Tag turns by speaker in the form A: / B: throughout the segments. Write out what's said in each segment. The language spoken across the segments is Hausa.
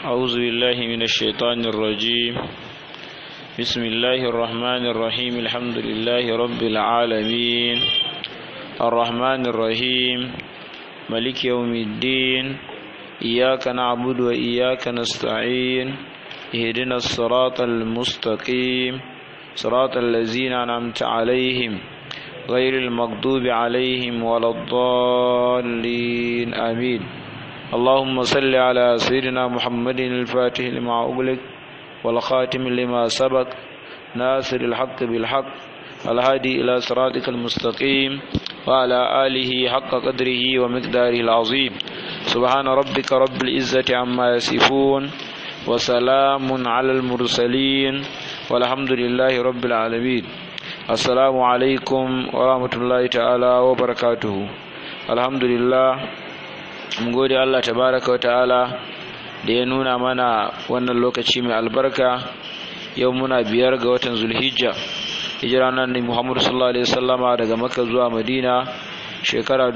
A: أعوذ بالله من الشيطان الرجيم بسم الله الرحمن الرحيم الحمد لله رب العالمين الرحمن الرحيم ملك يوم الدين إياك نعبد وإياك نستعين اهدنا الصراط المستقيم صراط الذين أنعمت عليهم غير المغضوب عليهم ولا الضالين آمين اللهم صل على سيدنا محمد الفاتح لما أغلق والخاتم لما سبق ناصر الحق بالحق الهادي إلى صراطك المستقيم وعلى آله حق قدره ومقداره العظيم سبحان ربك رب العزة عما يصفون وسلام على المرسلين والحمد لله رب العالمين السلام عليكم ورحمة الله تعالى وبركاته الحمد لله mun gode Allah tabaraka wa ta'ala da ya nuna mana wannan lokaci mai albarka yau muna biyar ga watan zulhijja hijira nan ne Muhammadu sallallahu alaihi wasallama daga Makka zuwa Madina shekara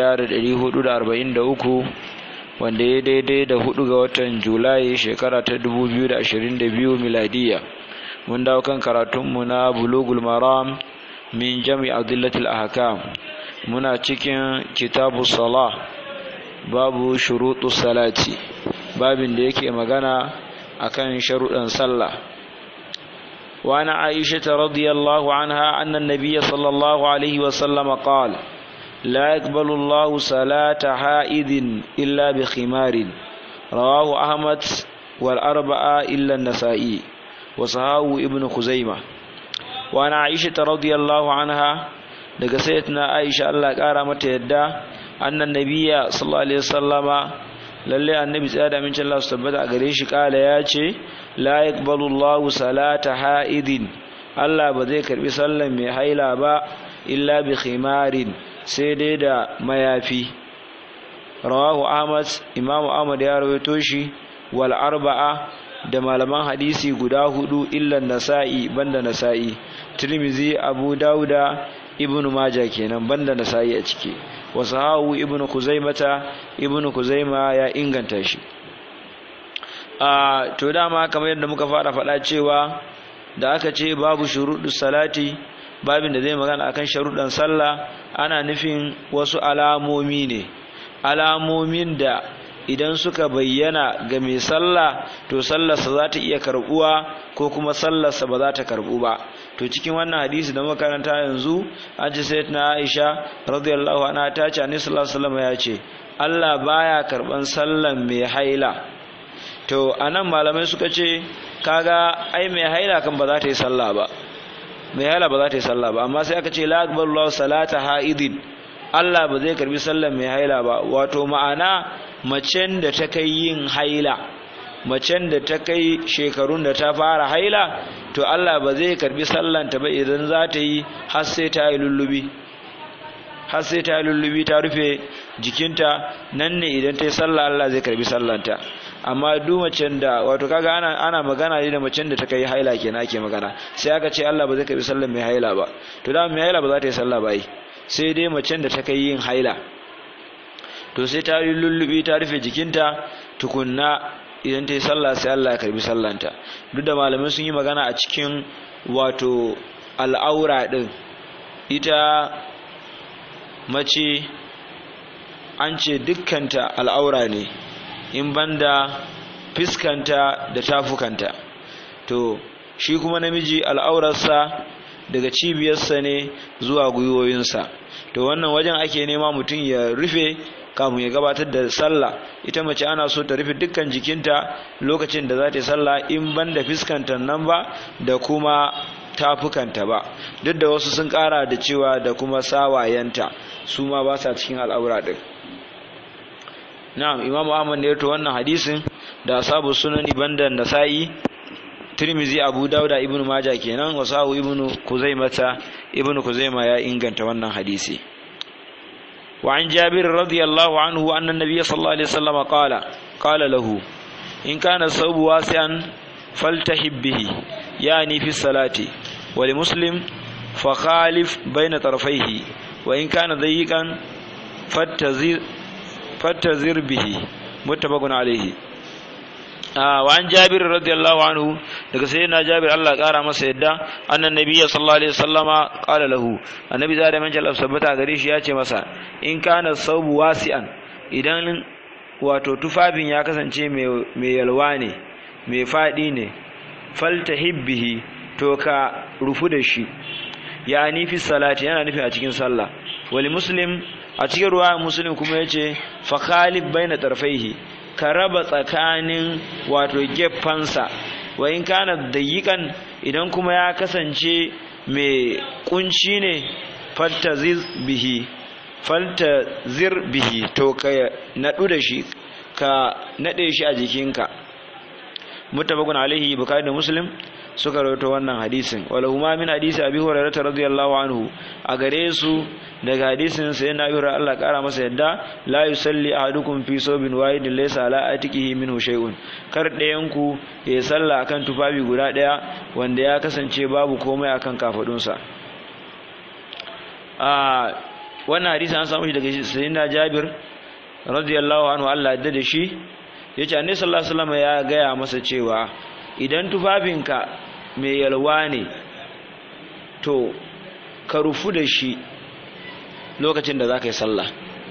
A: 1443 wanda ya daidai da hudu ga watan Julai shekara ta 2022 miladiya mun dawo kan karatunmu na bulugul maram min jami adillatul ahkam muna cikin kitabu salah babu shuruɗu salati babin da yake magana akan sharuɗan sallah wa ana aisha radiyallahu anha anna nabiyya sallallahu alaihi wa sallam qala la yaqbalu Allahu salata ha'idin illa bi khimarin rawahu ahmad wal arba'a illa an-nasa'i wa sahahu ibnu khuzaimah wa ana aisha radiyallahu anha daga sayyidatina aisha Allah kara mata yadda annan nabiya sallallahu alaihi wasallama lalle annabi tsaya da amincin Allah su tabbata a gare shi kala ya ce la yaqbalu Allahu salata haidin Allah ba zai karbi sallan mai haila ba illa bi khimarin sai dai da mayafi rawahu Ahmad Imam Ahmad ya rawaito shi wal arba'a da malaman hadisi guda hudu illa nasa'i banda nasa'i Tirmizi Abu Dauda Ibn Majah kenan banda nasa'i a ciki wasahahu ibnu kuzaimata ibnu kuzaima ya inganta shi a to dama kamar yadda muka fara faɗa cewa da aka ce babu shuruɗu salati babin da zai magana akan sharuɗan sallah ana nufin wasu alamomi ne alamomin da idan suka bayyana ga mai sallah to sallarsa za ta iya karɓuwa ko kuma sallarsa ba za ta karɓu ba to cikin wannan hadisi da makaranta yanzu an ce sai na Aisha radiyallahu anha ta ce Annabi sallallahu alaihi wasallam ya ce Allah baya karban sallan mai haila to anan malamai suka ce kaga ai mai haila kan ba za ta yi sallah ba mai haila ba za ta yi sallah ba amma sai aka ce la aqbalu salata haidin Allah ba zai karbi sallan mai haila ba wato ma'ana macen da ta kai yin haila macen da ta kai shekarun da ta fara haila to Allah ba zai karbi sallanta ba idan za ta yi har sai ta yi lullubi har sai ta yi lullubi ta rufe jikinta nan ne idan ta yi sallah Allah zai karbi sallanta amma duk macen da wato kaga ana ana magana ne da macen da ta kai haila kenan ake magana sai aka ce Allah ba zai karbi sallan mai haila ba to da mai haila ba za ta yi sallah ba yi sai dai macen da ta kai yin haila to sai ta yi lullubi ta rufe jikinta tukunna idan ta yi sallah sai Allah ya karbi sallanta duk da malamai sun yi magana a cikin wato al'aura ɗin ita mace an ce dukkanta al'aura ne in banda fiskanta da tafukanta to shi kuma namiji al'aurarsa daga cibiyarsa ne zuwa gwiwoyinsa to wannan wajen ake nema mutum ya rufe kafin ya gabatar da sallah ita mace ana so ta rufe dukkan jikinta lokacin da za ta yi sallah in ban da fiskanta nan ba da kuma tafukanta ba duk da wasu sun kara da cewa da kuma sawayenta su ma ba sa cikin al'aura din na'am imam ahmad ne to wannan hadisin da asabu sunani banda nasa'i tirmizi abu dauda ibnu majah kenan wasahu ibnu kuzaimata ibnu kuzaima ya inganta wannan hadisi وعن جابر رضي الله عنه أن النبي صلى الله عليه وسلم قال قال له إن كان الثوب واسعا فالتحب به يعني في الصلاة ولمسلم فخالف بين طرفيه وإن كان ضيقا فاتزر فاتزر به متفق عليه wa an jabir radiyallahu anhu daga sayyidina jabir Allah kara masa yadda annan nabiyyi sallallahu alaihi wasallama qala lahu annabi da man jalal sabbata gare shi ya ce masa in kana saubu wasi'an idan wato tufafin ya kasance mai yalwa ne mai fadi ne faltahibbihi to ka rufu da shi ya fi salati yana nufi a cikin sallah wali muslim a cikin ruwa muslim kuma yace fa khalif baina tarfaihi ka raba tsakanin wato geffansa wa in kana dayiqan idan kuma ya kasance mai kunci ne faltaziz bihi faltazir bihi to ka nadu da shi ka nade shi a jikinka muttafaqun alaihi bukhari da muslim suka rawaito wannan hadisin wala huma min hadisi abi hurairah radiyallahu anhu a gare su daga hadisin sai na yura Allah kara masa yadda la yusalli ahadukum fi sobin wahidin laysa ala atiqihi minhu shay'un kar ɗayan ku ya salla akan tufafi guda ɗaya wanda ya kasance babu komai akan kafadunsa a wannan hadisi an samu shi daga sayyidina Jabir radiyallahu anhu Allah ya da shi yace annabi sallallahu alaihi wasallam ya gaya masa cewa idan tufafinka mai yalwa ne to ka rufu da shi lokacin da za ka yi sallah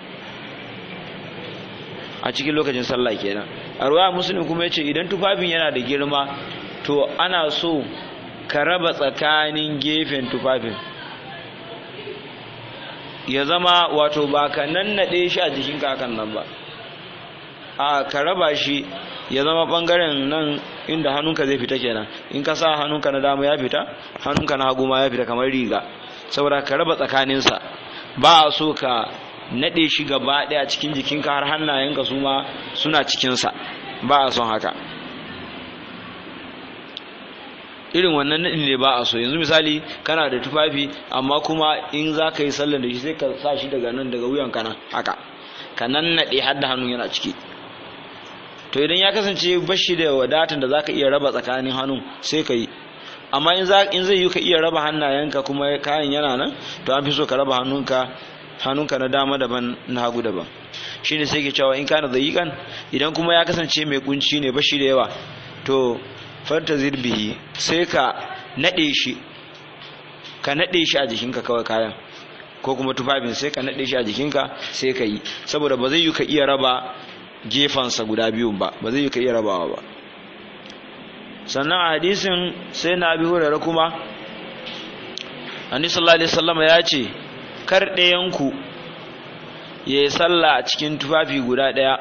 A: a cikin lokacin sallah kenan a ruwa musulun kuma ya ce idan tufafin yana da girma to ana so ka raba tsakanin gefen tufafin ya zama wato ba ka nannaɗe shi a jikinka hakan nan ba a ka raba shi ya zama ɓangaren nan inda hannunka zai fita kenan in ka sa hannunka na dama ya fita hannunka na hagu ma ya fita kamar riga saboda ka raba tsakaninsa ba a so ka naɗe shi gaba ɗaya cikin jikinka har hannayenka su ma suna cikinsa ba a son haka irin wannan naɗin ne ba a so yanzu misali kana da tufafi amma kuma in za ka yi sallar da shi sai ka sa shi daga nan daga wuyanka nan haka ka nan naɗe har da hannun yana ciki to idan ya kasance bashi da wadatan da zaka iya raba tsakanin hannun sai ka yi amma in zai yi ka iya raba hannayenka kuma kayan yana nan to an fi so ka raba hannunka hannunka na dama daban na hagu daban shine sai ke cewa in kana dayiqan idan kuma ya kasance mai kunci ne bashi da yawa to farta zirbihi sai ka nade shi ka nade shi a jikinka kawai kayan ko kuma tufafin sai ka nade shi a jikinka sai ka yi saboda ba zai yi ka iya raba gefansa guda biyun ba ba zai yi ka iya rabawa ba sannan a hadisin sai na abi hurara kuma annabi sallallahu alaihi wasallam ya ce kar ɗayanku ya yi sallah a cikin tufafi guda ɗaya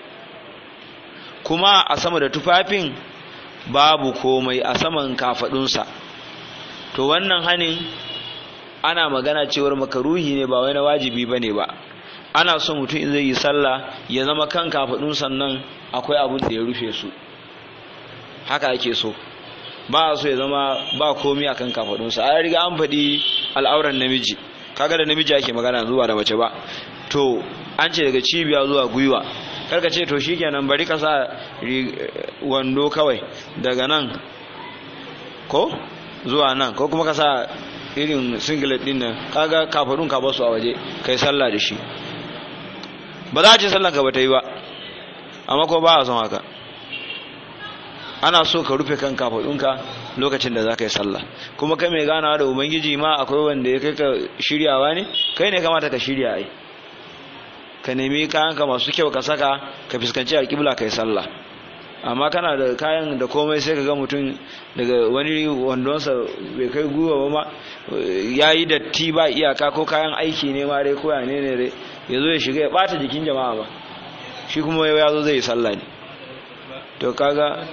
A: kuma a sama da tufafin babu komai a saman kafaɗunsa to wannan hanin ana magana cewar makaruhi ne ba wai na wajibi ba ne ba ana so mutum in zai yi sallah ya zama kan kafaɗun sannan akwai abin da ya rufe su haka ake so ba a so ya zama ba komi a kan kafaɗunsa a riga an faɗi al'auran namiji kaga da namiji ake magana zuwa da mace ba to an ce daga cibiya zuwa gwiwa karka ce to shikenan bari ka sa wando kawai daga nan ko zuwa nan ko kuma ka sa irin singlet din nan kaga kafaɗun ka basu a waje kai sallah da shi ba za a ce sallan ka ba ta yi ba amma ko ba a son haka ana so ka rufe kan kafaɗunka lokacin da za ka yi sallah kuma kai mai ganawa da ubangiji ma akwai wanda ya kai ka shiryawa ne kai ne kamata ka shirya ai ka nemi kayanka masu kyau ka saka ka fuskanci alƙibla ka yi sallah amma kana da kayan da komai sai ka ga mutum daga wani wandonsa bai kai gwiwa ba ma ya yi datti ba iyaka ko kayan aiki ne ma dai ko ya ne ne dai ya zo ya shiga ya ɓata jikin jama'a ba shi kuma ya zo zai yi sallah ne to kaga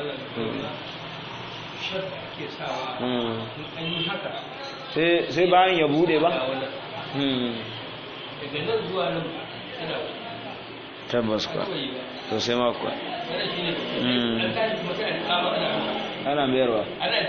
A: sai bayan ya bude ba tabbas kuwa to sai ma kuwa ana mayarwa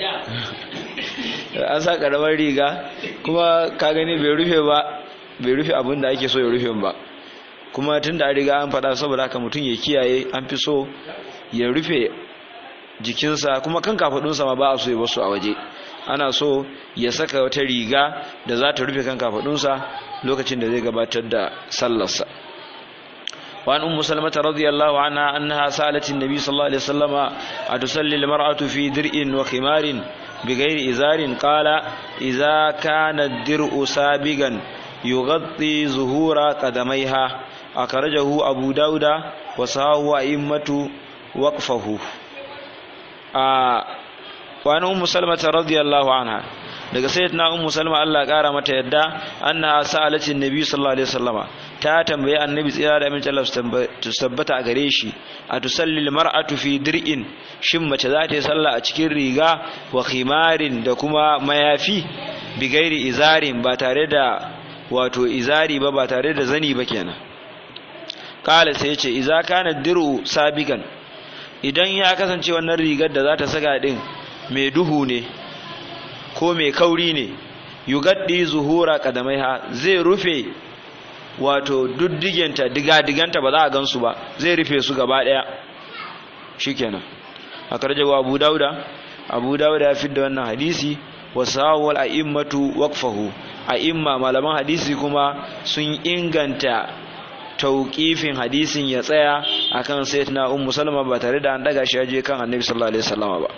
A: an sa karamar riga kuma ka gani bai rufe ba bai rufe abin da ake so ya rufe ba kuma tun da riga an faɗa saboda haka mutum ya kiyaye an fi so ya rufe jikinsa kuma kan kafaɗunsa ma ba a so ya basu a waje ana so ya saka wata riga da za ta rufe kan kafaɗunsa lokacin da zai gabatar da sallarsa وعن أم سلمة رضي الله عنها أنها سألت النبي صلى الله عليه وسلم أتصلي المرأة في درء وخمار بغير إزار قال إذا كان الدرء سابقا يغطي ظهور قدميها أخرجه أبو داود وصاه أئمة وقفه آه وعن أم سلمة رضي الله عنها daga sayyidina ummu salma Allah kara mata yadda anna sa'alatin nabi sallallahu alaihi wasallama ta tambaye annabi tsira da amince Allah su tabbata a gare shi a tusalli mar'atu fi dir'in shin mace za ta yi sallah a cikin riga wa khimarin da kuma mayafi bi gairi izarin ba tare da wato izari ba ba tare da zani ba kenan kala sai ce iza kana dir'u sabigan idan ya kasance wannan rigar da za ta saka din mai duhu ne ko mai kauri ne yugaddi zuhura kadamaiha zai rufe wato duddigenta diga-diganta ba za a gansu ba zai rufe su gaba daya shikenan a karjawa abu dauda abu dauda ya fidda wannan hadisi wa sawal a'immatu waqfahu a'imma malaman hadisi kuma sun inganta tauƙifin hadisin ya tsaya akan sayyidina ummu salma ba tare da an daga shi aje kan annabi sallallahu alaihi wasallama ba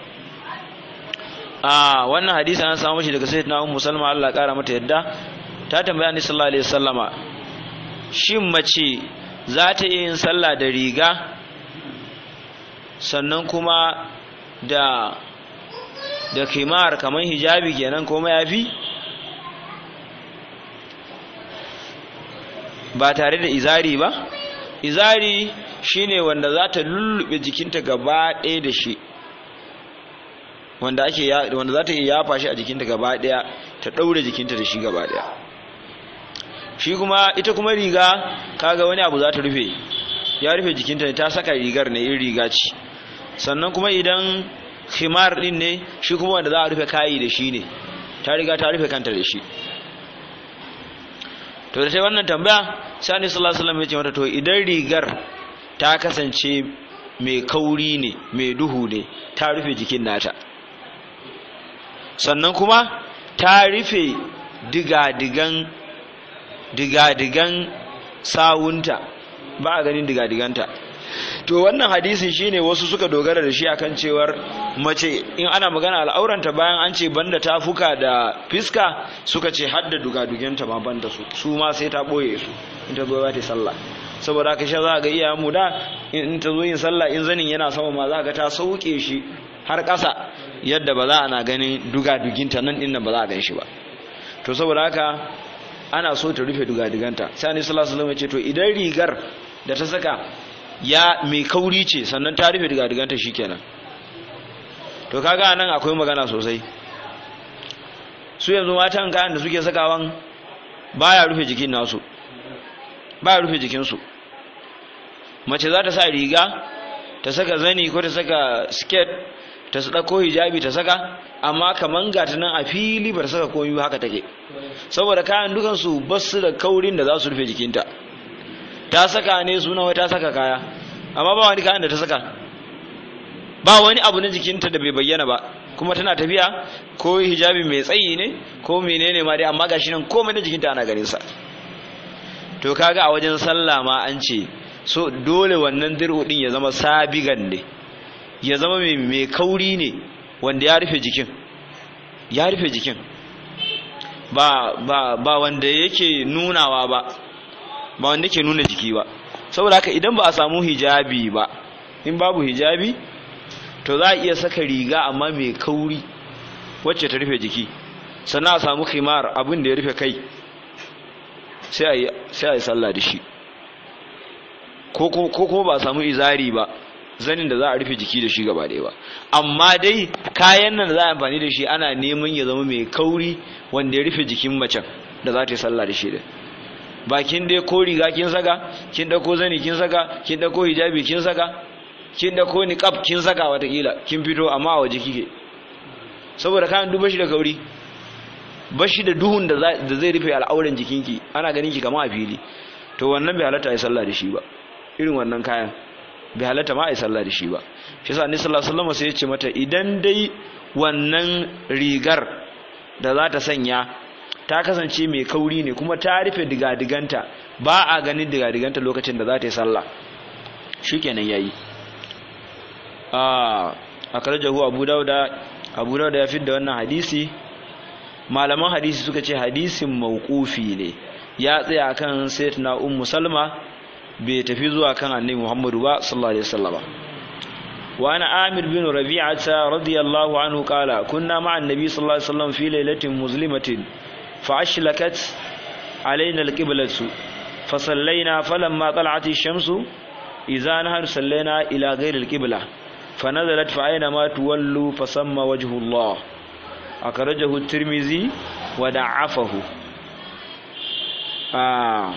A: a wannan hadisi an samu shi daga sayyidina ummu salma Allah kara mata yadda ta tambaya annabi sallallahu alaihi wasallama shin mace za ta yi yin sallah da riga sannan kuma da da kimar kamar hijabi kenan ko mayafi ba tare da izari ba izari shine wanda za ta lullube jikinta gaba ɗaya da shi wanda ake wanda za ta iya yafa shi a jikinta gaba ɗaya ta ɗaure jikinta da shi gaba ɗaya shi kuma ita kuma riga kaga wani abu za ta rufe ya rufe jikinta ne ta saka rigar ne in riga ce sannan kuma idan khimar din ne shi kuma wanda za a rufe kayi da shi ne ta riga ta rufe kanta da shi to da sai wannan tambaya sai annabi sallallahu alaihi wasallam ya ce mata to idan rigar ta kasance mai kauri ne mai duhu ne ta rufe jikin nata sannan kuma ta rufe diga-digan diga-digan sawunta ba a ganin diga-diganta to wannan hadisin shine wasu suka dogara da shi akan cewar mace in ana magana al'auranta bayan an ce banda ta fuka da fiska suka ce hadda dugadugenta ma banda su su ma sai ta boye su in ta zo za ta sallah saboda haka sha za ga iya mu da in ta zo yin sallah in zanin yana sama ma za ga ta sauke shi har ƙasa yadda ba za ana ganin dugaduginta nan din nan ba za a gan shi ba to saboda haka ana so ta rufe dugadiganta sai annabi sallallahu alaihi wasallam ya ce to idan rigar da ta saka ya mai kauri ce sannan ta rufe dugadiganta shikenan to kaga nan akwai magana sosai su yanzu matan kayan da suke sakawan baya rufe jikin nasu baya rufe jikinsu mace za ta sa riga ta saka zani ko ta saka skirt ta ɗauko hijabi ta saka amma kaman gata nan a fili ba ta saka komai haka take saboda kayan dukansu ba su da kaurin da za su rufe jikinta ta saka ne suna wai ta saka kaya amma ba wani kayan da ta saka ba wani abu na jikinta da bai bayyana ba kuma tana tafiya ko hijabi mai tsayi ne ko menene ma dai amma gashi nan komai na jikinta ana ganin sa to kaga a wajen sallah ma an ce so dole wannan dir'u din ya zama sabigan ne ya zama mai kauri ne wanda ya rufe jikin ya rufe jikin ba ba ba wanda yake nunawa ba ba wanda yake nuna jiki ba saboda haka idan ba a samu hijabi ba in babu hijabi to za a iya saka riga amma mai kauri wacce ta rufe jiki sannan a samu khimar abin da ya rufe kai sai a yi sallah da shi ko kuma ba a samu izari ba zanin da za a rufe jiki da shi gaba ɗaya ba amma dai kayan nan da za a amfani da shi ana neman ya zama mai kauri wanda ya rufe jikin macen da za ta yi sallah da shi da bakin dai ko riga kin saka kin dauko zani kin saka kin dauko hijabi kin saka kin dauko niqab kin saka watakila kin fito amma a waje kike saboda kayan duba shi da kauri bashi da duhun da zai rufe al'auran jikinki ana ganin ki kamar a fili to wannan bai halatta ai sallah da shi ba irin wannan kayan bai halatta ma ai sallah da shi ba shi yasa annabi sallallahu alaihi wasallam sai ya ce mata idan dai wannan rigar da za ta sanya ta kasance mai kauri ne kuma ta rufe digadiganta ba a ganin digadiganta lokacin da za ta yi sallah shikenan yayi a akrajahu abu dauda abu dauda ya fidda wannan hadisi malaman hadisi suka ce hadisin mauqufi ne ya tsaya kan sayyidina ummu salma bai tafi zuwa kan annabi muhammadu ba sallallahu alaihi wasallam wa ana amir bin rabi'ata radiyallahu anhu qala kunna ma'a annabi sallallahu alaihi wasallam fi lailatin muslimatin fa ashlakat alaina alqiblatu fa sallaina falamma tala'at ash-shamsu idza nahar sallaina ila ghayri alqibla fa nazalat fa aina ma tuwallu fa samma wajhu allah akhrajahu at-tirmidhi wa da'afahu ah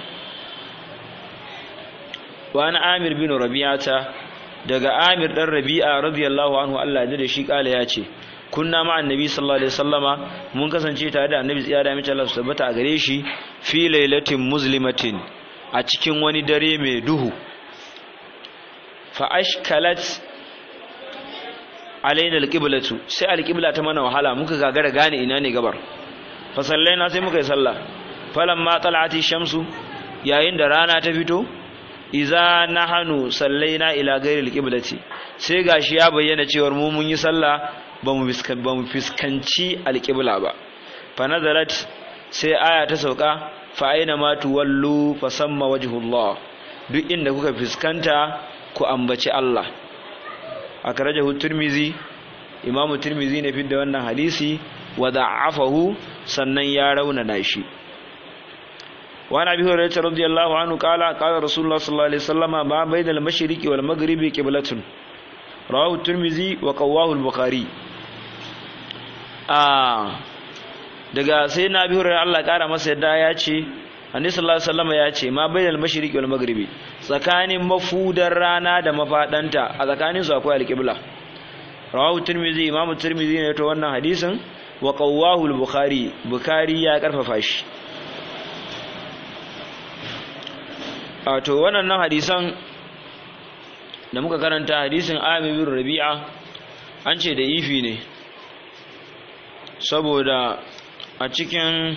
A: wa ana amir bin rabi'ata daga amir dan rabi'a radiyallahu anhu Allah ya da shi kala ya ce kunna ma annabi sallallahu alaihi wasallama mun kasance tare da annabi tsaya da mace Allah su tabbata a gare shi fi lailatin muslimatin a cikin wani dare mai duhu fa ashkalat alaina alqiblatu sai alqibla ta mana wahala muka gagara gane ina ne gabar fa sallaina sai muka yi sallah falamma tala'ati shamsu yayin da rana ta fito iza nahanu sallaina ila ghairil qiblati sai gashi ya bayyana cewa mu mun yi sallah bamu bamu fiskanci alqibla ba fa nazarat sai aya ta sauka fa aina ma tuwallu fa samma wajhullah duk inda kuka fiskanta ku ambaci Allah akrajahu tirmizi imamu tirmizi ne fidda wannan hadisi wa da'afahu sannan ya raunana shi وعن ابي هريره رضي الله عنه قال قال رسول الله صلى الله عليه وسلم ما بين المشرق والمغرب قبلة رواه الترمذي وقواه البخاري آه daga sai na bi hurairar Allah kara masa yadda ya ce annabi sallallahu alaihi wasallam ya ce ma bainal mashriqi wal maghribi tsakanin mafudar rana da mafadanta a tsakanin su akwai alqibla rawahu tirmidhi imamu tirmidhi ne to wannan hadisin wa qawwahu al-bukhari bukhari ya karfafa shi wato waɗannan hadisan da muka karanta hadisin amir rabi'a an ce da ifi ne saboda a cikin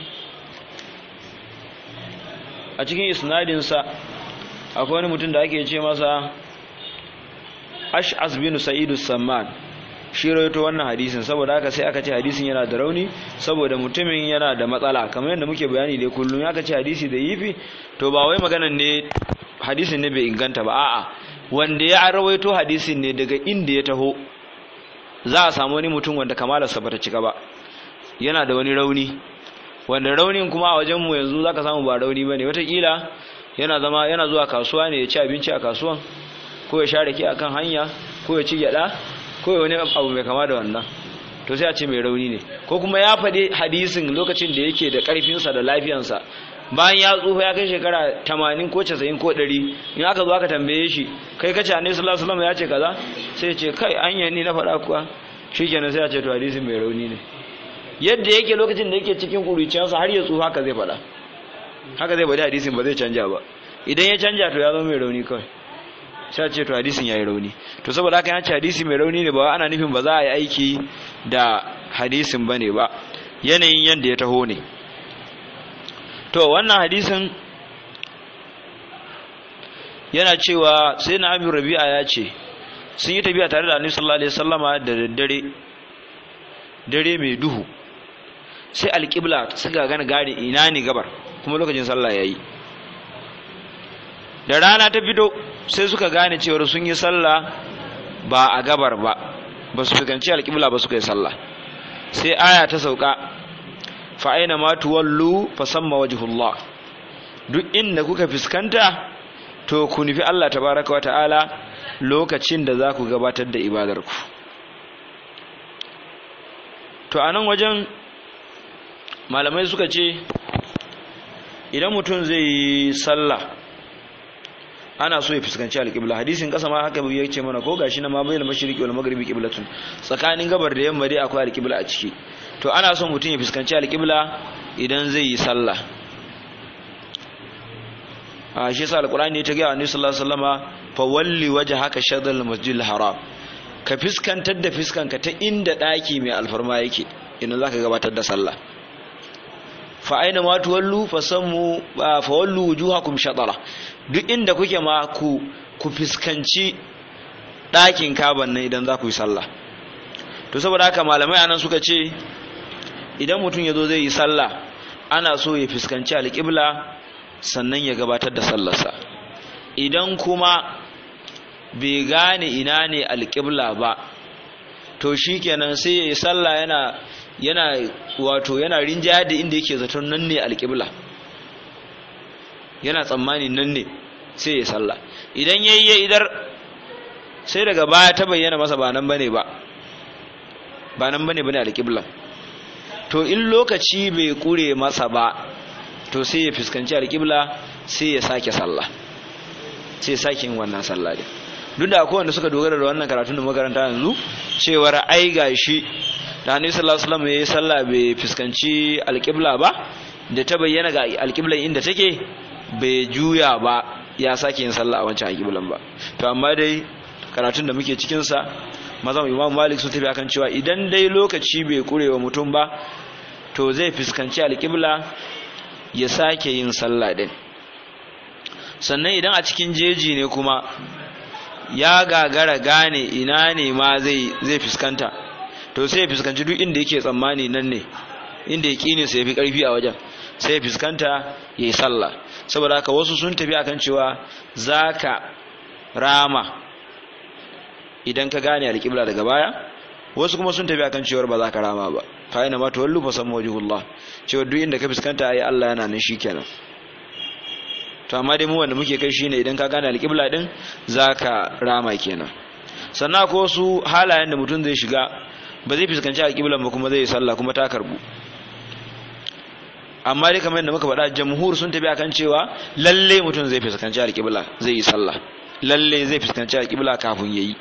A: a cikin isnadinsa akwai wani mutum da ake ce masa ash'as bin sa'idu samman shi rawaito wannan hadisin saboda haka sai aka ce hadisin yana da rauni saboda mutumin yana da matsala kamar yadda muke bayani dai kullum aka ce hadisi da yifi to ba wai maganan ne hadisin ne bai inganta ba a'a wanda ya rawaito hadisin ne daga inda ya taho za a samu wani mutum wanda kamalarsa bata cika ba yana da wani rauni wanda raunin kuma a wajen mu yanzu zaka samu ba rauni bane watakila yana zama yana zuwa kasuwa ne ya ci abinci a kasuwan ko ya share ki akan hanya ko ya ci gyada ko wani abu mai kama da wannan to sai a ce mai rauni ne ko kuma ya faɗi hadisin lokacin da yake da ƙarfinsa da lafiyansa bayan ya tsufa ya kai shekara tamanin ko casa'in ko ɗari in aka zo aka tambaye shi kai kace annabi sallallahu alaihi wasallam ya ce kaza sai ya ce kai anya ni na faɗa kuwa shikenan sai a ce to hadisin mai rauni ne yadda yake lokacin da yake cikin kuruciyarsa har ya tsufa haka zai faɗa haka zai faɗi hadisin ba zai canja ba idan ya canja to ya zama mai rauni kawai sai ce to hadisin yayi rauni to saboda haka ya ce hadisi mai rauni ne ba ana nufin ba za a yi aiki da hadisin bane ba yanayin yanda ya taho ne to wannan hadisin yana cewa sai na abin rabi'a ya ce sun yi tafiya tare da annabi sallallahu alaihi wasallama da daddare dare mai duhu sai alƙibla suka gane gane ina ne gabar kuma lokacin sallah yayi da rana ta fito sai suka gane cewar sun yi sallah ba a gabar ba ba su fuskanci alƙibla ba suka yi sallah sai aya ta sauka fa aina ma tuwallu fa samma wajhullah duk inda kuka fuskanta to ku nufi Allah tabaraka wata'ala lokacin da za ku gabatar da ibadarku to a nan wajen malamai suka ce idan mutum zai yi sallah ana so ya fuskanci alƙibla hadisin ƙasa ma haka ya ce mana ko gashi na ma bayyana mashriqi wal maghribi qiblatun tsakanin gabar da yamma dai akwai alƙibla a ciki to ana son mutum ya fuskanci alƙibla idan zai yi sallah a shi yasa alqur'ani ta ga annabi sallallahu alaihi wasallama fa walli wajhaka shatr masjidil haram ka fiskantar da fiskanka ta inda daki mai alfarma yake idan zaka gabatar da sallah fa aina ma tuwallu fa sammu fa wallu wujuhakum shatara duk inda kuke ma ku ku fiskanci ɗakin kaban nan idan za ku yi sallah to saboda haka malamai anan suka ce idan mutum ya zo zai yi sallah ana so ya fuskanci alƙibla sannan ya gabatar da sallarsa idan kuma bai gane ina ne alƙibla ba to shikenan sai ya yi sallah yana yana wato yana rinjaya da inda yake zaton nan ne alƙibla yana tsammani nan ne sai ya sallah idan yayi ya idar sai daga baya ta bayyana masa ba nan bane ba ba nan bane bane alƙibla to in lokaci bai kure masa ba to sai ya fuskanci alƙibla sai ya sake sallah sai ya sake yin wannan sallah din duk da akwai wanda suka dogara da wannan karatun da makaranta yanzu cewar ai gashi da Annabi sallallahu alaihi wasallam yayi sallah bai fuskanci alƙibla ba da ta bayyana ga alƙiblan inda take bai juya ba ya sake yin sallah a wancan alƙiblan ba to amma dai karatun da muke cikin sa mazan Imam Malik sun tafi akan cewa idan dai lokaci bai kurewa mutum ba to zai fuskanci alƙibla ya sake yin sallah din sannan idan a cikin jeji ne kuma ya gagara gane ina ne ma zai zai fuskanta to sai ya fuskanci duk inda yake tsammani nan ne inda ya kine sai ya fi karfi a wajen sai ya fuskanta ya yi sallah saboda haka wasu sun tafi akan cewa zaka rama idan ka gane alƙibla daga baya wasu kuma sun tafi akan cewar ba za ka rama ba fa ina ma tawallu fa samma wajhullah cewa duk inda ka fuskanta ai Allah yana nan shikenan to amma dai mu wanda muke kai shine idan ka gane alƙibla din zaka rama kenan sannan ko su halayen da mutum zai shiga ba zai fuskanci alƙiblan ba kuma zai yi sallah kuma ta karbu amma dai kamar yadda muka faɗa jamhur sun tafi akan cewa lalle mutum zai fuskanci alƙibla zai yi sallah lalle zai fuskanci alƙibla kafin yayi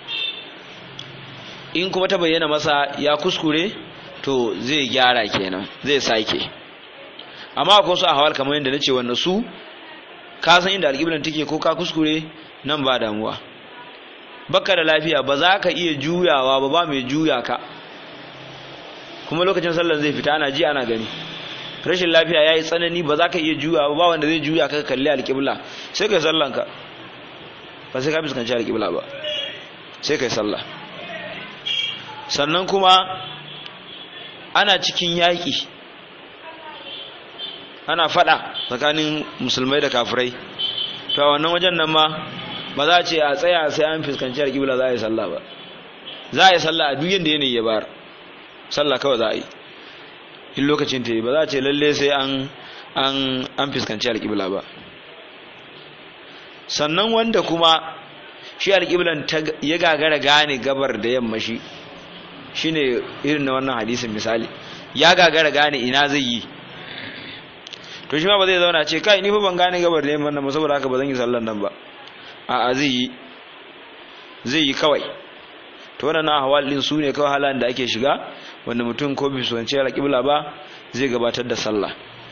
A: in kuma ta bayyana masa ya kuskure to zai gyara kenan zai sake amma akwai su ahwal kamar yadda nace wanda su ka san inda alƙiblan take ko ka kuskure nan ba damuwa baka da lafiya ba za ka iya juyawa ba ba mai juya ka kuma lokacin sallar zai fita ana ji ana gani rashin lafiya ya yi tsanani ba za ka iya juyawa ba wanda zai juya ka kalli alƙibla sai kai sallanka ba sai ka fuskanci alƙibla ba sai kai sallah sannan kuma ana cikin yaƙi ana faɗa tsakanin musulmai da kafirai to a wannan wajen nan ma ba za a ce a tsaya sai an fuskanci alƙibla za a yi sallah ba za a yi sallah a duk yadda yanayi ya bayar sallah kawai za a yi in lokacin ta yi ba za a ce lalle sai an an an fuskanci alƙibla ba sannan wanda kuma shi alƙiblan ya gagara gane gabar da yamma shi shine irin na wannan hadisin misali ya gagara gane ina zai yi to shi ma ba zai zauna ce kai ni fa ban gane gabar da yamma nan ba saboda haka ba zan yi sallan nan ba a'a zai yi zai yi kawai to wannan ahwal din su ne kawai halan da ake shiga wanda mutum ko bi sunce alƙibla ba zai gabatar da sallah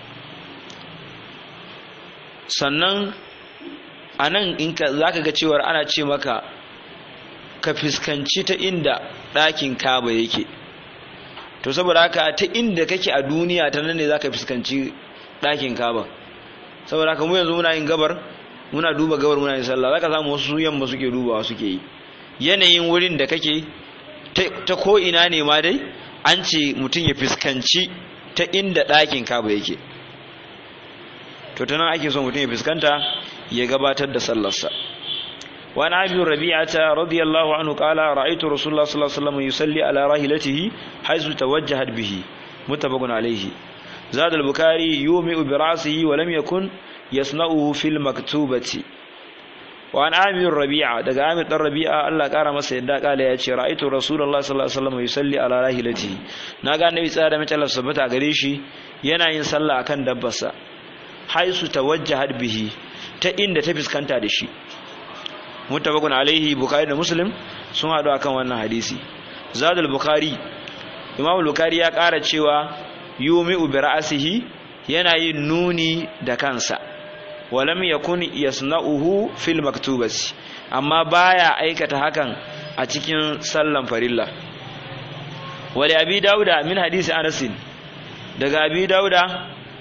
A: sannan anan in ka zaka ga cewar ana ce maka ka fiskanci ta inda ɗakin kaba yake to saboda haka ta inda kake a duniya ta nan ne zaka fiskanci ɗakin kaba saboda haka mu yanzu muna yin gabar muna duba gabar muna yin sallah zaka samu wasu yamma suke dubawa suke yi yanayin wurin da kake ta ko ina ne ma dai an ce mutum ya fuskanci ta inda ɗakin kaba yake to ta nan ake so mutum ya fuskanta ya gabatar da sallarsa وعن ابي ربيعه رضي الله عنه قال رايت رسول الله صلى الله عليه وسلم يصلي على راحلته حيث توجهت به متفق عليه زاد البخاري يومئ براسه ولم يكن يصنعه في المكتوبه وعن عامر الربيعة daga Amir dan Rabi'a Allah kara masa yadda kala ya ce ra'aytu Rasulullah sallallahu alaihi wasallam yusalli ala rahilatihi naga annabi tsaya da mace Allah subhanahu gare shi yana yin sallah akan dabbarsa haisu tawajjahat bihi ta inda ta fuskanta da shi muttafaqun alaihi bukhari da muslim sun hadu akan wannan hadisi zadul bukhari imam bukhari ya kara cewa yumi'u bi ra'sihi yana yin nuni da kansa walam yakun yasna'uhu fil maktubati amma baya aikata hakan a cikin sallan farilla wali abi dauda min hadisi anas daga abi dauda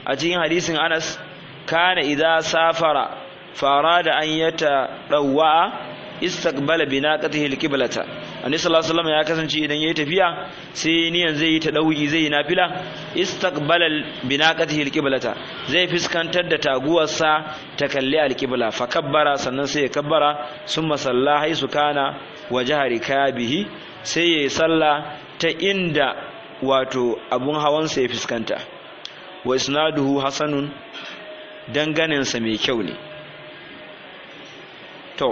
A: a cikin hadisin Anas kana idza safara farada an yata dawwa istaqbala binaqatihi alqiblata annabi sallallahu alaihi wasallam ya kasance idan yayi tafiya sai niyan zai yi tadawi zai yi nafila istaqbala binaqatihi alqiblata zai fiskantar da taguwarsa ta kalli alqibla fa kabbara sannan sai ya kabbara summa salla haisu kana wajha rikabihi sai yayi salla ta inda wato abun hawansa ya fiskanta wa isnaduhu hasanun danganinsa mai kyau ne to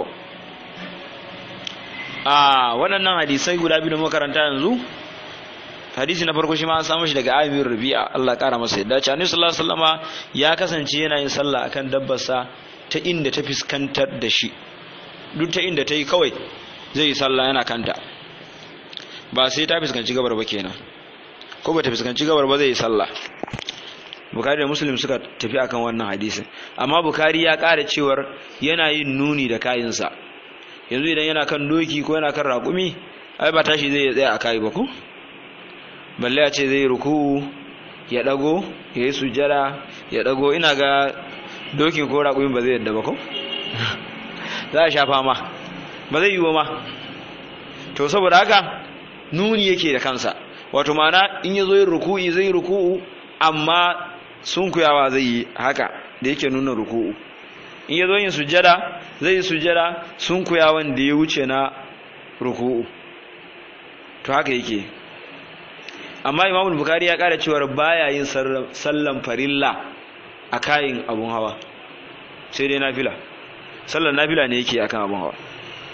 A: a waɗannan hadisai guda biyu da makaranta yanzu hadisi na farko shi ma an samu shi daga Amir Rabi'a Allah ƙara masa yadda ce Annabi sallallahu alaihi wasallama ya kasance yana yin sallah akan dabbarsa ta inda ta fiskantar da shi duk ta inda ta yi kawai zai yi sallah yana kanta ba sai ta fiskanci gabar ba kenan ko ba ta fiskanci gabar ba zai yi sallah Bukhari da Muslim suka tafi akan wannan hadisin amma Bukhari ya ƙara cewar yana yin nuni da kayinsa yanzu idan yana kan doki ko yana kan raƙumi ai ba tashi zai tsaya a kayi ba ko balle a ce zai ruku ya dago ya yi sujjada ya dago ina ga dokin ko raƙumin ba zai yadda ba ko za a sha fama ba zai yi wa ma to saboda haka nuni yake da kansa wato mana in ya zo yin ruku'i zai ruku'u amma sunkuyawa zai yi haka da yake nuna ruku'u in ya zo yin sujjada zai yi sujjada sunkuyawan da ya wuce na ruku'u to haka yake amma imam bukari ya kara cewar baya yin sallan farilla a kayin abun hawa sai dai nafila sallan nafila ne yake akan abun hawa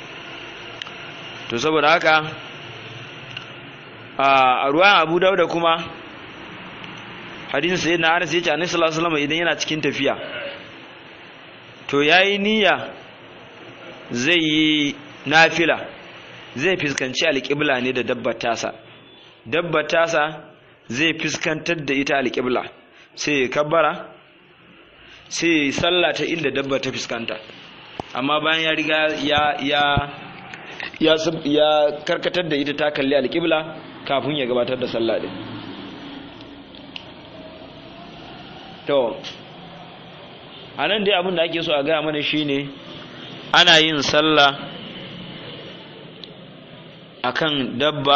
A: to saboda haka a ruwan abu dauda kuma hadisin sai na anas yace annabi sallallahu alaihi wasallam idan yana cikin tafiya to yayi niyya zai yi nafila zai fuskanci alƙibla ne da dabbar tasa dabbar tasa zai fuskantar da ita alƙibla sai ya kabbara sai ya yi sallah ta inda dabbar ta fuskanta amma bayan ya riga ya ya ya ya karkatar da ita ta kalli alƙibla kafin ya gabatar da sallah din to anan dai abin da ake so a gaya mana shine ana yin sallah akan dabba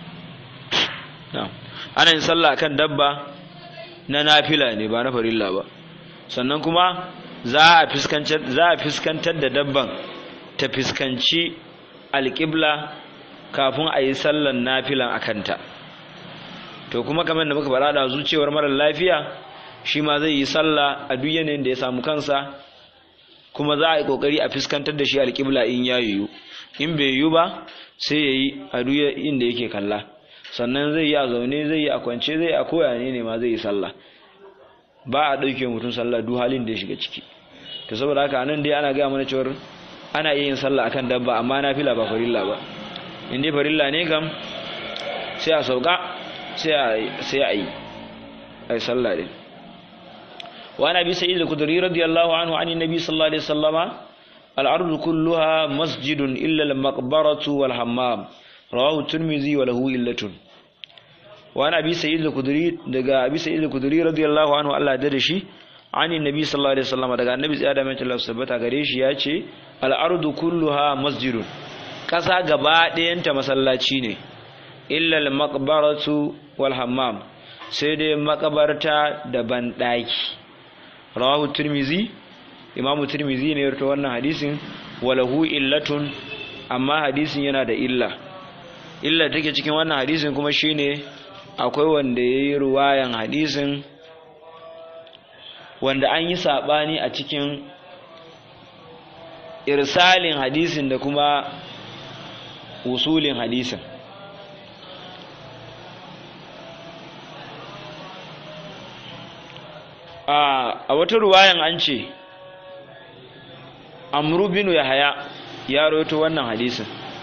A: ana yin sallah akan dabba na nafila ne ba na farilla ba sannan kuma za a fiskantar za a fiskantar da dabban ta fiskanci alƙibla kafin a yi sallan nafilan akanta to kuma kamar da muka faɗa da zuciyar marar lafiya shi ma zai yi sallah a duk yanayin da ya samu kansa kuma za a yi kokari a fuskantar da shi alƙibla in ya yiwu in bai yiwu ba sai ya yi a duk inda yake kalla sannan zai yi a zaune zai yi a kwance zai a koya ne ne ma zai yi sallah ba a ɗauke mutum sallah duk halin da ya shiga ciki to saboda haka anan dai ana gaya mana cewar ana iya yin sallah akan dabba amma na fila ba farilla ba in dai farilla ne kam sai a sauka sai a yi a yi sallah din وعن ابي سعيد الخدري رضي الله عنه عن النبي صلى الله عليه وسلم الارض كلها مسجد الا المقبره والحمام رواه الترمذي وله إلة وعن ابي سعيد الخدري daga abi sa'id al-khudri radiyallahu anhu Allah ya dade shi an annabi sallallahu alaihi wasallam daga annabi tsaya da mai Allah subhanahu gare shi ya ce al-ardu kulluha masjidun kasa gaba ɗayanta masallaci ne illa al-maqbaratu wal hammam sai dai makabarta da banɗaki rawahu tirmizi imamu tirmizi ne yarto wannan hadisin walahu illatun amma hadisin yana da illa illa take cikin wannan hadisin kuma shine akwai wanda yayi ruwayan hadisin wanda an yi sabani a cikin irsalin hadisin da kuma usulin hadisin a wata ruwayan an ce amru binu yahaya ya rawaito wannan hadisin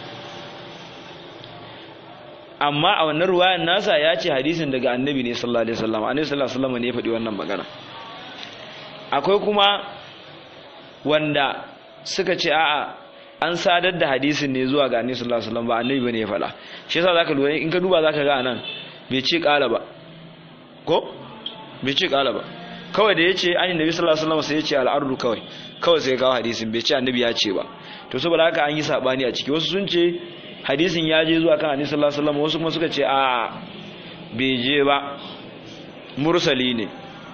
A: amma a wannan ruwayan nasa ya ce hadisin daga annabi ne sallallahu alaihi wasallam annabi sallallahu alaihi wasallam ne ya faɗi wannan magana akwai kuma wanda suka ce a'a an sadar da hadisin ne zuwa ga annabi sallallahu alaihi wasallam ba annabi bane ya faɗa shi yasa zaka lura in ka duba zaka ga anan bai ce ƙala ba ko bai ce ƙala ba kawai da yace an annabi sallallahu alaihi wasallam sai yace al-ardu kawai kawai sai kawo hadisin bai ce annabi ya ce ba to saboda haka an yi sabani a ciki wasu sun ce hadisin ya je zuwa kan annabi sallallahu alaihi wasallam wasu kuma suka ce a bai je ba mursali ne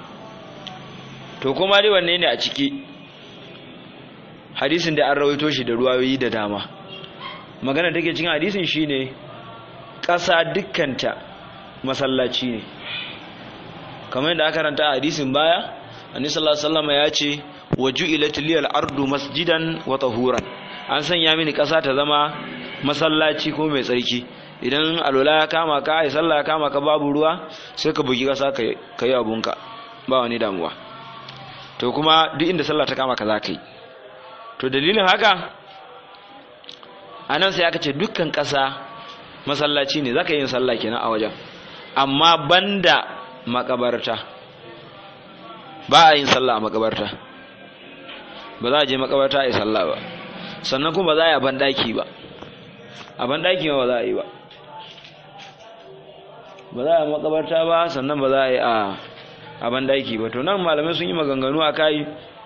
A: to kuma dai wanne ne a ciki hadisin da an rawaito shi da ruwayoyi da dama magana take cikin hadisin shine ƙasa dukkanta masallaci ne kamar yadda aka karanta a hadisin baya annabi sallallahu alaihi wasallam ya ce waju'ilat liyal ardu masjidan wa tahuran an sanya mini ƙasa ta zama masallaci ko mai tsarki idan alola ya kama ka ai sallah ya kama ka babu ruwa sai ka bugi ƙasa ka yi abunka ba wani damuwa to kuma duk inda sallah ta kama ka za ka yi to dalilin haka anan sai aka ce dukkan ƙasa masallaci ne za ka yi yin sallah kenan a wajen amma banda makabarta ba a yin sallah a makabarta ba za a je makabarta a yi sallah ba sannan kuma ba za a yi a banɗaki ba a banɗaki ma ba za a yi ba ba za a yi makabarta ba sannan ba za a yi a banɗaki ba to nan malamai sun yi maganganu a kai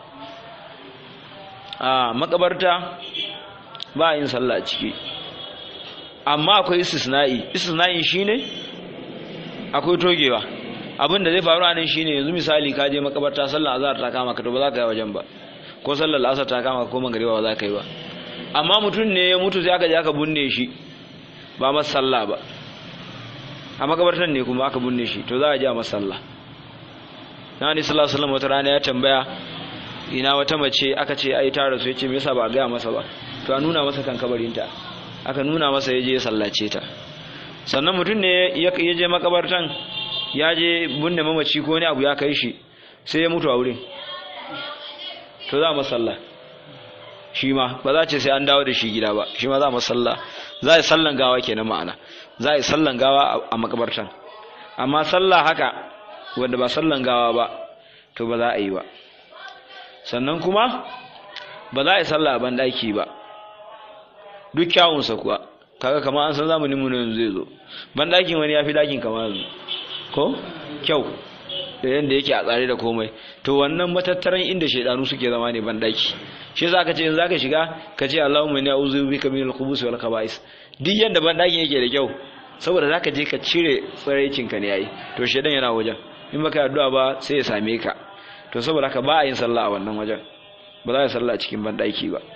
A: a makabarta ba a yin sallah a ciki amma akwai istisna'i istisna'i shine akwai togewa abin da zai faru a nan shine yanzu misali ka je makabarta sallar azhar ta kama ka to ba za ka yi wajen ba ko sallar asar ta kama ka ko magariba ba za ka yi ba amma mutum ne ya mutu sai aka je aka binne shi ba masa sallah ba a makabartan ne kuma aka binne shi to za a je a masa sallah na ni sallallahu alaihi wasallam wata rana ya tambaya ina wata mace aka ce ai ta rasu yace me yasa ba a gaya masa ba to a nuna masa kan kabarinta aka nuna masa ya je ya sallace ta sannan mutum ne ya je makabartan ya je binne mamaci ko wani abu ya kai shi sai ya mutu a wurin to za mu sallah shi ma ba za ce sai an dawo da shi gida ba shi ma za mu sallah za a yi sallan gawa kenan ma'ana za a yi sallan gawa a makabartan amma sallah haka wanda ba sallan gawa ba to ba za a yi ba sannan kuma ba za a yi sallah a banɗaki ba duk kyawunsa kuwa kaga kamar an san zamanin mu yanzu zai zo banɗakin wani ya fi ɗakin kamar yanzu ko kyau da yadda yake a tsare da komai to wannan matattaran inda shaidanu suke zama ne banɗaki shi za ka ce in za ka shiga ka ce Allahumma inni a'udhu bika minal khubuthi wal khaba'is duk yadda banɗakin yake da kyau saboda za ka je ka cire tsiraicin ka ne yayi to shaidan yana wajen in baka addu'a ba sai ya same ka to saboda haka ba a yin sallah a wannan wajen ba za a yi sallah a cikin banɗaki ba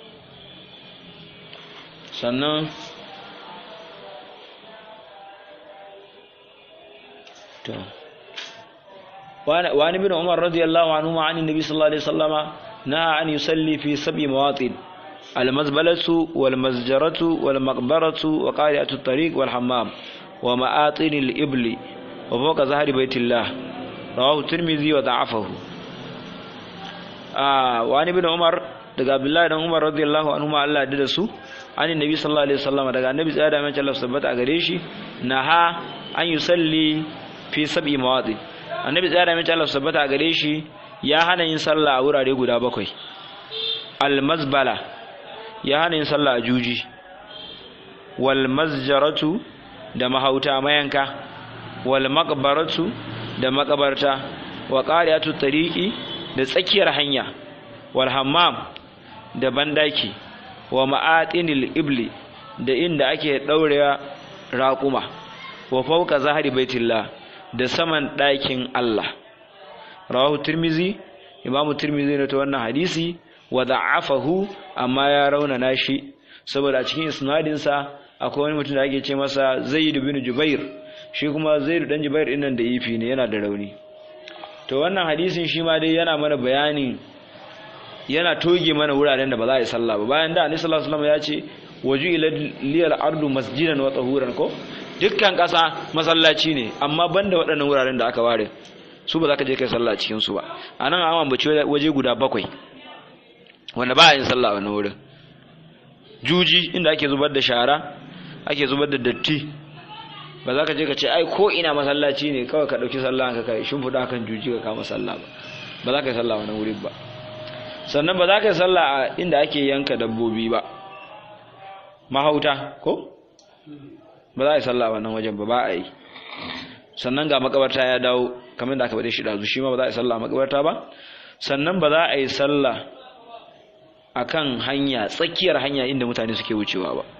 A: sannan to وعن ابن عمر رضي الله عنهما عن النبي صلى الله عليه وسلم نهى أن يصلي في سبع مواطن المزبلة والمزجرة والمقبرة وقارئة الطريق والحمام ومآطن الإبل وفوق ظهر بيت الله رواه الترمذي وضعفه آه وعن ابن عمر daga Abdullahi dan Umar radiyallahu anhu ma Allah da su an annabi sallallahu alaihi wasallam daga annabi tsaya da mace Allah sabbata a gare shi naha an yusalli fi sab'i mawadi annabi tsaya da mace Allah sabbata a gare shi ya hana yin sallah a wurare guda bakwai al mazbala ya hana yin sallah a juji wal mazjaratu da mahauta mayanka wal maqbaratu da makabarta wa qari'atu tariqi da tsakiyar hanya wal hammam da bandaki wa ma'atinil ibli da inda ake daurewa raquma wa fawqa zahari baitillah da saman ɗakin Allah rawahu tirmizi imamu tirmizi ne ta wannan hadisi wa da'afahu amma ya raunana shi saboda a cikin isnadin sa akwai wani mutum da ake ce masa Zaid bin Jubair shi kuma Zaid dan Jubair din nan da ifi ne yana da rauni to wannan hadisin shi ma dai yana mana bayanin yana toge mana wuraren da ba za a yi sallah ba bayan da annabi sallallahu alaihi wasallam ya ce waju ila liyal ardu masjidan wa tahuran ko dukkan kasa masallaci ne amma banda waɗannan wuraren da aka ware su ba za ka je kai sallah cikin su ba anan an ambaci waje guda bakwai wanda ba a yin sallah a wannan wurin juji inda ake zubar da shara ake zubar da datti ba za ka je ka ce ai ko ina masallaci ne kawai ka ɗauki sallah ka kai shimfiɗa kan juji ka kama sallah ba ba za ka yi sallah wannan wurin ba sannan ba za ka yi sallah a inda ake yanka dabbobi ba mahauta ko ba za a yi sallah wannan wajen ba ba a yi sannan ga makabarta ya dawo kamar da aka bade shi dazu shi ma ba za a yi sallah a makabarta ba sannan ba za a yi sallah akan hanya tsakiyar hanya inda mutane suke wucewa ba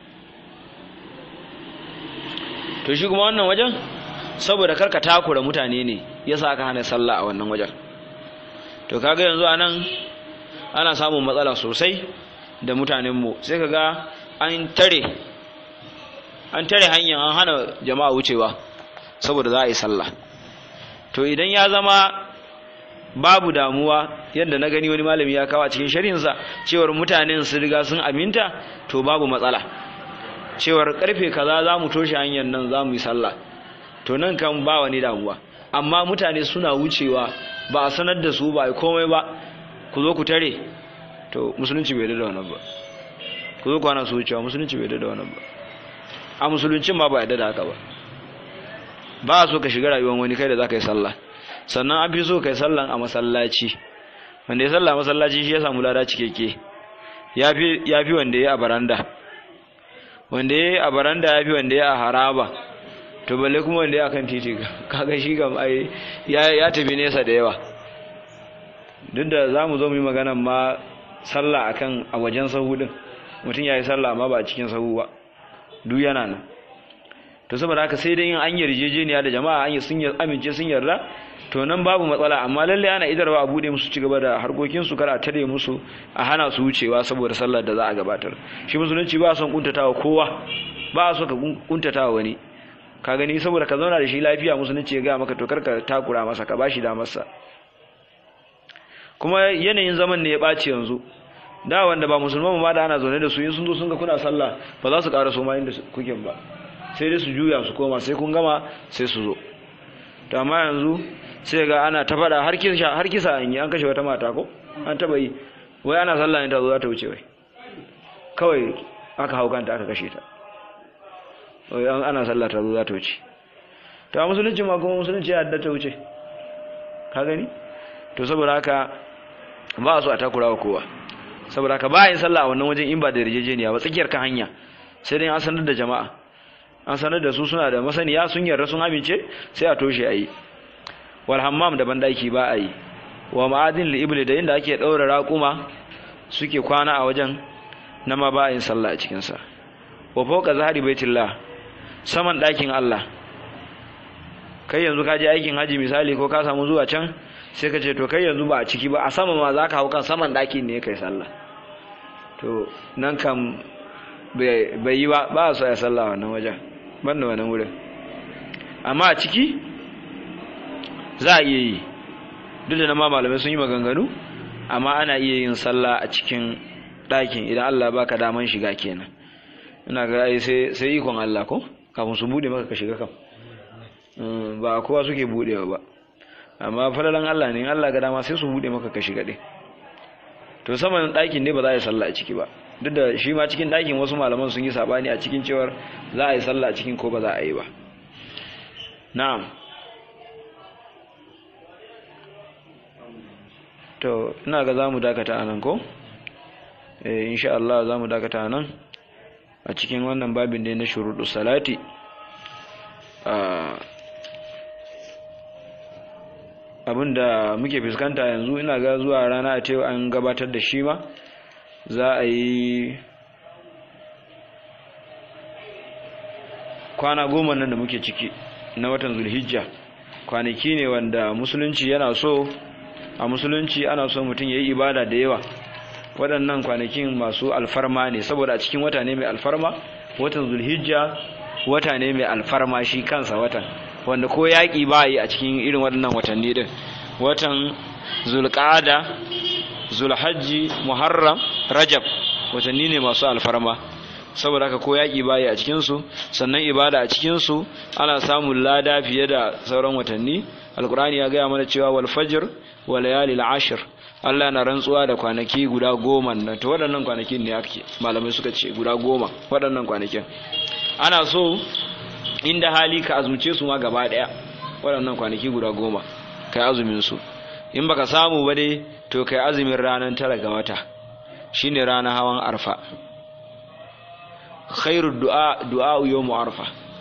A: to shi kuma wannan wajen saboda karka takura mutane ne yasa aka hana sallah a wannan wajen to kaga yanzu anan ana samun matsala sosai da mutanenmu sai kaga an tare an tare hanyar an hana jama'a wucewa saboda za a yi sallah to idan ya zama babu damuwa yadda na gani wani malami ya kawo a cikin shari'insa cewar mutanen su riga sun aminta to babu matsala cewar karfe kaza za mu toshe hanyar nan za mu yi sallah to nan kan ba wani damuwa amma mutane suna wucewa ba a sanar da su ba a komai ba ku zo ku tare to musulunci bai da wannan ba ku zo ku hana su wucewa musulunci bai da wannan ba a musuluncin ma ba yadda da haka ba ba a so ka shiga rayuwar wani kai da za ka yi sallah sannan an fi so ka yi sallan a masallaci wanda ya sallah a masallaci shi ya samu lada cikeke ya fi wanda ya a baranda wanda ya a baranda ya fi wanda ya a haraba to balle kuma wanda ya kan titi kaga shi kam ai ya tafi nesa da yawa duk da za mu zo mu yi magana ma sallah akan a wajen sahu din mutum ya yi sallah amma ba a cikin sahu ba duk yana nan to saboda haka sai dai yin an yarjejeniya da jama'a an sun amince sun yarda to nan babu matsala amma lalle ana idarwa a bude musu ci gaba da harkokin su kar a tare musu a hana su wucewa saboda sallar da za a gabatar shi musulunci ba son kuntatawa kowa ba so ka kuntatawa wani ka gani saboda ka zauna da shi lafiya musulunci ya ga maka to kar ka takura masa ka bashi da masa kuma yanayin zaman ne ya ɓaci yanzu da wanda ba musulman ma da ana zaune da su in sun zo sun ga kuna sallah ba za su ƙara so ma inda kuke ba sai dai su juya su koma sai kun gama sai su zo to amma yanzu sai ga ana ta faɗa har kisa har kisa an yi an kashe wata mata ko an taba yi wai ana sallah ne ta zo za ta wuce wai kawai aka hau kanta aka kashe ta wai ana sallah ta zo za ta wuce to a musulunci ma kuma musulunci ya yadda ta wuce ka gani to saboda haka ba su a takura wa kowa saboda haka ba yin sallah a wannan wajen in ba da yarjejeniya ba tsakiyar kan hanya sai dai an sanar da jama'a an sanar da su suna da masaniya sun yarda sun amince sai a toshe a yi wal hammam da bandaki ba a yi wa ma'adin li ibli da inda ake daura raƙuma suke kwana a wajen na ma ba yin sallah a cikin sa wa fawqa zahari baitillah saman ɗakin Allah kai yanzu ka je aikin haji misali ko ka samu zuwa can sai ka ce to kai yanzu ba a ciki ba a sama ma za ka hau kan saman ɗakin ne kai sallah to nan kan bai yi ba ba su ya sallah wannan wajen ban da wannan wurin amma a ciki za a iya yi duk da na ma malamai sun yi maganganu amma ana iya yin sallah a cikin ɗakin idan Allah baka daman shiga kenan ina ga ai sai sai ikon Allah ko kafin su bude maka ka shiga kam ba kowa suke budewa ba amma falalan Allah ne Allah ga dama sai su bude maka ka shiga ɗin to saman ɗakin ne ba za a yi sallah a ciki ba duk da shi ma cikin ɗakin wasu malaman sun yi sabani a cikin cewar za a yi sallah a cikin ko ba za a yi ba na'am to ina ga za mu dakata a nan ko eh insha Allah za mu dakata a nan a cikin wannan babin da na shuruɗu salati abinda muke fuskanta yanzu ina ga zuwa rana a tewa an gabatar da shi ma za a yi kwana goma nan da muke ciki na watan zulhijja kwanaki ne wanda musulunci yana so a musulunci ana so mutum ya yi ibada da yawa waɗannan kwanakin masu alfarma ne saboda a cikin wata ne mai alfarma watan zulhijja wata ne mai alfarma shi kansa watan wanda ko yaƙi ba yi a cikin irin waɗannan watanni ɗin watan zulƙada zulhajji muharram rajab watanni ne masu alfarma saboda haka ko yaƙi ba yi a cikinsu sannan ibada a cikinsu ana samun lada fiye da sauran watanni alkur'ani ya gaya mana cewa wal fajr wa layalil ashir Allah na rantsuwa da kwanaki guda goma nan to waɗannan kwanakin ne ake malamai suka ce guda goma waɗannan kwanakin ana so inda hali ka azumce su ma gaba ɗaya waɗannan kwanaki guda goma kai azumin su in baka samu ba dai to kai azumin ranar tara ga wata shine ranar hawan arfa khairu du'a du'a yawmu arfa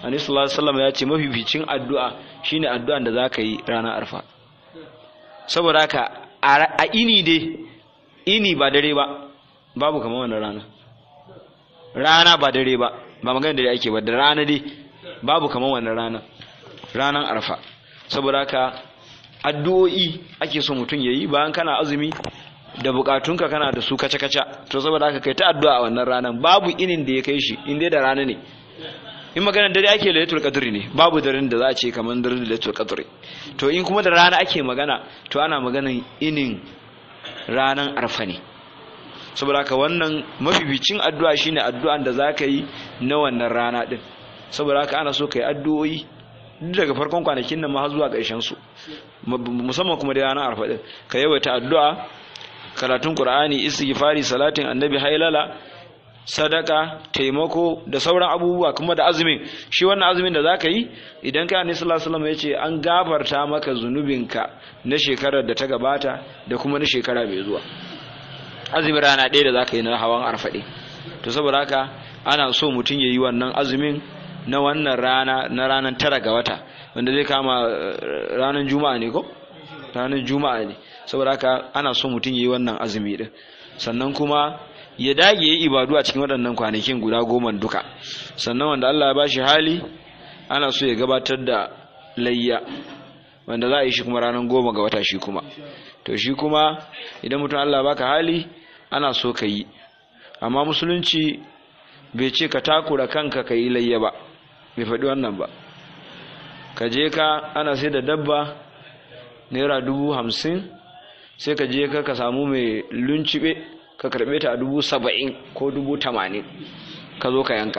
A: annabi sallallahu alaihi wasallam ya ce mafificin addu'a shine addu'an da zaka yi ranar arfa saboda haka a ini dai ini ba dare ba babu kamar wannan rana rana ba dare ba ba magana dare ake ba da rana dai babu kamar wannan rana ranar arfa saboda haka addu'o'i ake so mutum yayi bayan kana azumi da bukatunka kana da su kaca-kaca to saboda haka kai ta addu'a a wannan ranar babu inin da ya kai shi in dai da rana ne in maganar dare ake lailatul qadri ne babu daren da za a ce kamar daren lailatul qadri to in kuma da rana ake magana to ana maganan inin ranan arfa ne saboda haka wannan mafificin addu'a shine addu'an da zaka yi na wannan rana din saboda haka ana so kai addu'o'i duk daga farkon kwanakin nan ma har zuwa ƙarshen su musamman kuma da ranar arfa din ka yawaita addu'a karatun qur'ani istighfari salatin annabi hailala sadaka taimako da sauran abubuwa kuma da azumin shi wannan azumin da zaka yi idan ka annabi sallallahu alaihi wasallam yace an gafarta maka zunubinka na shekarar da ta gabata da kuma na shekara mai zuwa azumin rana ɗaya da zaka yi na hawan arfaɗe to saboda haka ana so mutum ya yi wannan azumin na wannan rana na ranar tara ga wata wanda zai kama ranar juma'a ne ko ranar juma'a ne saboda haka ana so mutum ya yi wannan azumi din sannan kuma ya dage yi ibadu a cikin waɗannan kwanakin guda goma duka sannan wanda Allah ya ba shi hali ana so ya gabatar da layya wanda za a yi shi kuma ranar goma ga wata shi kuma to shi kuma idan mutum Allah baka hali ana so ka yi amma musulunci bai ce ka takura kanka ka yi layya ba bai faɗi wannan ba ka je ka ana sai da dabba naira dubu hamsin sai ka je ka ka samu mai luncibe ka karɓe ta a dubu saba'in ko dubu tamanin ka zo ka yanka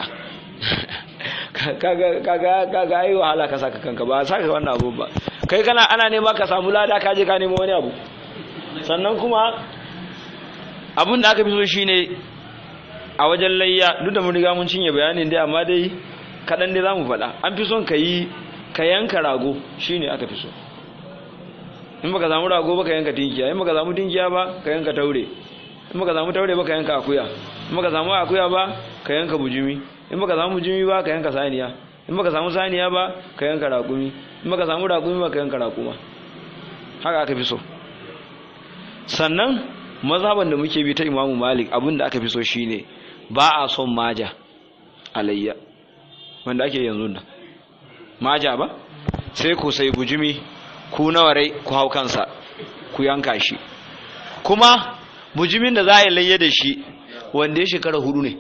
A: kaga yi wahala ka saka kanka ba saka wannan abu ba kai kana ana nema ka samu lada ka je ka nemo wani abu sannan kuma abin da aka fi so shine a wajen layya duk da mun riga mun cinye bayanin dai amma dai kaɗan dai za mu faɗa an fi son ka yi ka yanka rago shine aka fi so in baka samu rago ba ka yanka tinkiya in baka samu tinkiya ba ka yanka taure in baka samu taure ba ka yanka akuya in baka samu akuya ba ka yanka bujumi in baka samu bujumi ba ka yanka saniya in baka samu saniya ba ka yanka raƙumi in baka samu raƙumi ba ka yanka raƙuma haka aka fi so sannan mazhaban da muke bi ta Imamu Malik abin da aka fi so shine ba a son maja alayya wanda ake yanzu nan maja ba sai ku sai bujumi ku nawa rai ku hau kansa ku yanka shi kuma bujimin da za a yi layya da shi wanda ya shekara hudu ne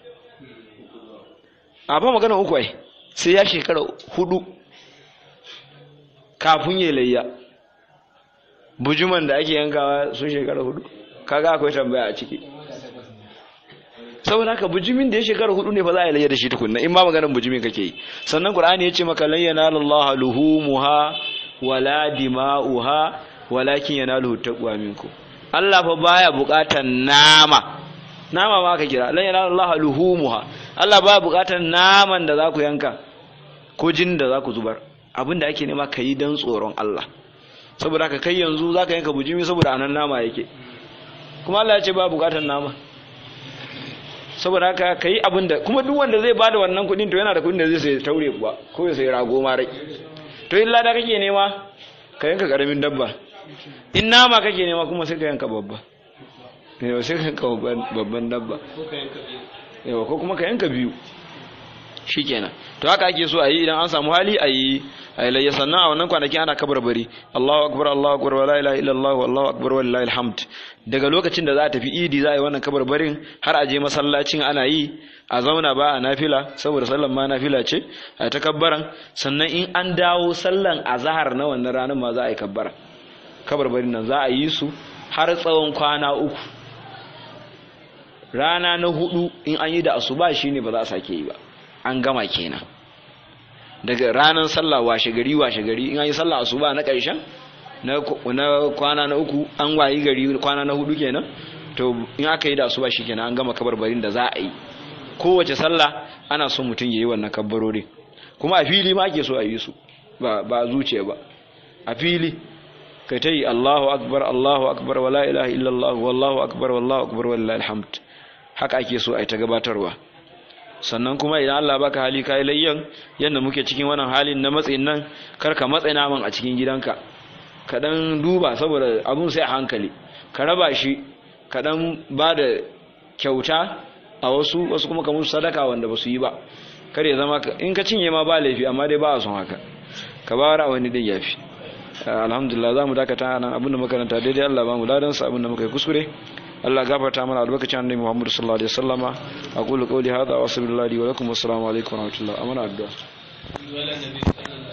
A: a ba magana uku ai sai ya shekara hudu kafin ya layya bujuman da ake yankawa sun shekara hudu kaga akwai tambaya a ciki saboda haka bujumin da ya shekara hudu ne fa za a yi layya da shi tukunna in ma maganar bujumin kake yi sannan qur'ani ya ce maka lan yanala luhumuha wala dima'uha walakin yanaluhu taqwa minkum Allah fa baya buƙatar nama nama ma ka kira lan yanala Allah luhumuha Allah baya buƙatar naman da za ku yanka ko jinin da za ku zubar abinda ake nema ka yi don tsoron Allah saboda haka kai yanzu za ka yanka bujimi saboda anan nama yake kuma Allah ya ce ba buƙatar nama saboda haka ka yi abin da kuma duk wanda zai bada wannan kuɗin to yana da kuɗin da zai sai taure kuwa ko ya sai rago ma rai to illa da kake nema ka yanka karamin dabba in nama kake nema kuma sai ka yanka babba yawa sai ka yanka babban dabba yawa ko kuma ka yanka biyu shikenan to haka ake so a yi idan an samu hali a yi a layya sannan a wannan kwanakin ana kabarbari Allahu akbar Allahu akbar wa la ilaha illallah wallahu akbar walillahi alhamd daga lokacin da za a tafi idi za a yi wannan kabarbarin har a je masallacin ana yi a zauna ba a nafila saboda sallan ma nafila ce a ta kabbaran sannan in an dawo sallan azhar na wannan ranar ma za a yi kabbara kabarbarin nan za a yi su har tsawon kwana uku rana na hudu in an yi da asuba shine ba za a sake yi ba an gama kenan daga ranar sallah washe gari washe gari in an yi sallah asuba na ƙarshen na kwana na uku an wayi gari kwana na hudu kenan to in aka yi da asuba kenan an gama kabarbarin da za a yi kowace sallah ana son mutum ya yi wannan kabbarori kuma a fili ma ake so a yi su ba ba zuciya ba a fili kai ta yi Allahu akbar Allahu akbar wala ilaha illallah wallahu akbar wallahu akbar wallahi alhamd haka ake so a yi ta gabatarwa sannan kuma idan Allah baka hali kai layyan yanda muke cikin wannan halin na matsayin nan kar ka matsa naman a cikin gidanka ka dan duba saboda abun sai a hankali ka raba shi ka dan ba da kyauta a wasu wasu kuma ka musu sadaka wanda ba su yi ba kar ya zama in ka cinye ma ba laifi amma dai ba a son haka ka ba ra wani din yafi alhamdulillah za mu dakata nan abinda makaranta daidai Allah ba mu ladan sa abinda muka yi kuskure Allah gafarta mana albarkacin annabi Muhammad sallallahu alaihi wasallama aqulu qawli hadha wa sallallahu alaihi wa lakum wassalamu alaikum wa rahmatullahi amana addu'a